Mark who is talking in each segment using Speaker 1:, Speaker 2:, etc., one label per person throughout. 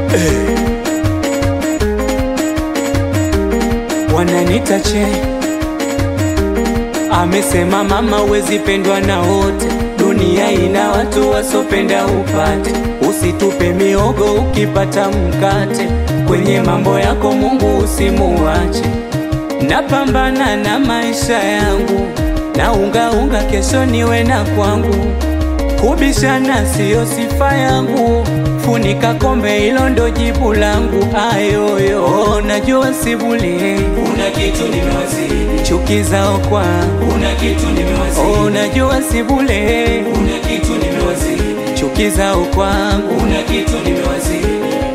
Speaker 1: wananita che amesema mama wezi pendwa na wote dunia ina watu wasopenda upate usitupe miogo ukipata mkate kwenye mambo yako mungu usimuache napambana na maisha yangu na unga unga kesho niwe na kwangu kubishana siyo sifa yangu funika kombe hilo ndo jibu langu ayoyo najua sibuli
Speaker 2: Kuna kitu nimewazidi,
Speaker 1: chuki zao kwa
Speaker 2: kuna kitu nimewazidi,
Speaker 1: oh, najua sibule
Speaker 2: kuna kitu nimewazidi,
Speaker 1: chuki zao kwangu
Speaker 2: kuna kitu nimewazidi.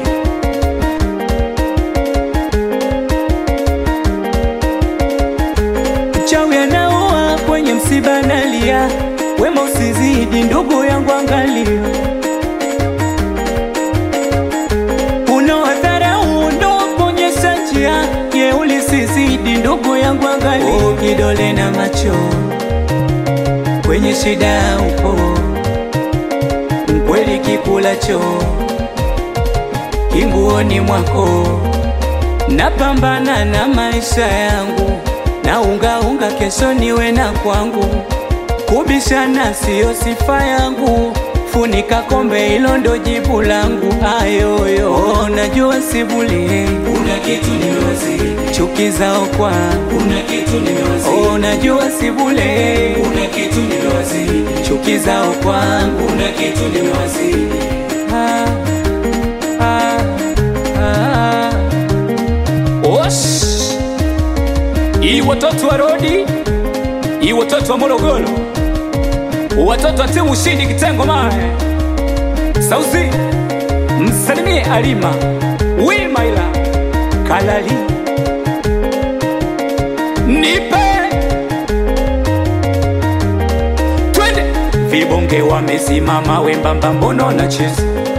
Speaker 1: mchawi anaoa kwenye msiba nalia wema usizidi ndugu yangu angalia unawadharau ndo kuonyesha njia jeuli sizidi ndugu yangu angalia oh, kidole na macho kwenye shida upo mkweli kikulacho kinguoni mwako napambana na maisha yangu na unga unga kesho niwe na kwangu kubishana siyo sifa yangu funika kombe hilo ndo jibu langu ayoyo najua sibuli
Speaker 2: Kuna kitu nimewazidi,
Speaker 1: chuki zao kwangu
Speaker 2: kuna kitu nimewazidi,
Speaker 1: oh, najua sibule
Speaker 2: kuna kitu nimewazidi,
Speaker 1: chuki zao kwangu
Speaker 2: kuna kitu nimewazidi.
Speaker 1: ah, ah, ah.
Speaker 3: Osh! Hii watoto wa Rodi, hii watoto wa Morogoro, watoto wa timu ushindi kitengo mae sauzi, msalimie Alima Wimaila
Speaker 1: kalali
Speaker 3: nipe twende
Speaker 1: vibonge wamesimama wembamba mbono na cheza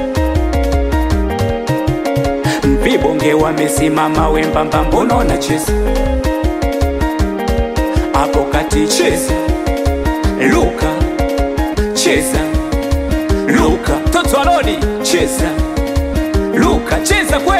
Speaker 1: vibonge wamesimama wembamba mbono na cheza hapo kati cheza luka cheza luka
Speaker 3: toto wa Rodi,
Speaker 1: cheza luka
Speaker 3: cheza kwe